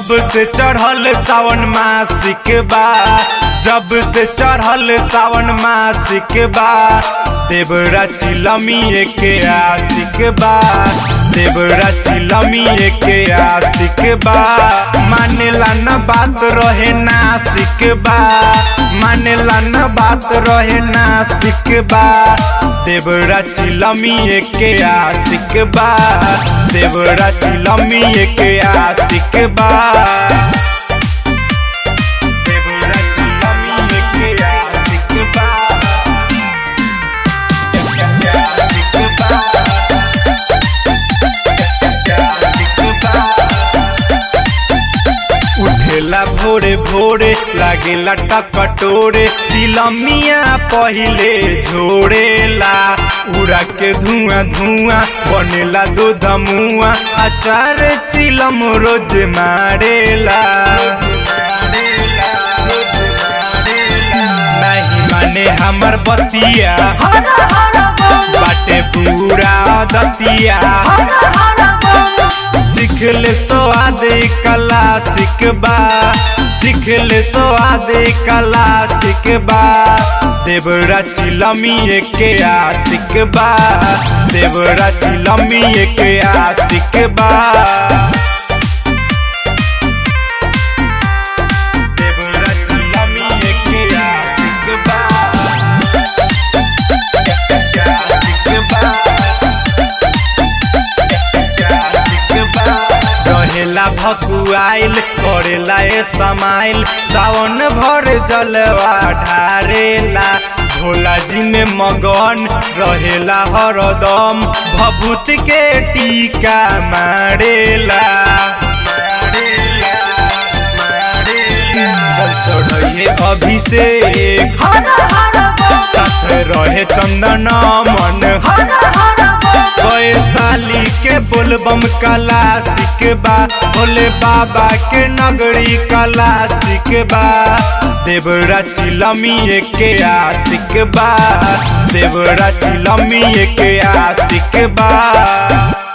जब से चढ़ल सावन मासिक बा जब से चढ़ल सावन मासिक बा देवरा चिलमी के आशिक बा देवरा चिलमी के आशिक बा मानेला न बात रहे नासिक बा मानेला न बात रहे नासिक बा देवरा चिलमी के आशिक बा देवरा चिलमी के आशिक बा देवरा चिलमी के आशिक बा आशिक बा आशिक बा उठेला भोरे भोरे लागेला टकटोरे चिलमिया पहिले झोड़ेला उड़ा के धुआं धुआं बनेला दूध मुआ अचार चिलम रोज मारेला नहीं माने हमर बतिया बाटे पूरा दतिया सिखले स्वाद कला सिखबा सिखले स्वाद कला सिखबा देवरा चिलमी के आशिकबा देवरा चिलमी के आशिकबा देवरा चिलमी के आशिकबा रहेला भकुआइल करेला ए समाइल सावन भर जलवा ढारेला भोला जी में मगन रहेला हरदम भभूत के टीका मारेला जल चढ़े अभिषेक साथ रहे चंदन मन वैशाली के बोलबम कला सिखबा भोले बाबा के नगरी कला सिखबा देवरा चिलमी के आशिकबा देवरा चिलमी के आशिकबा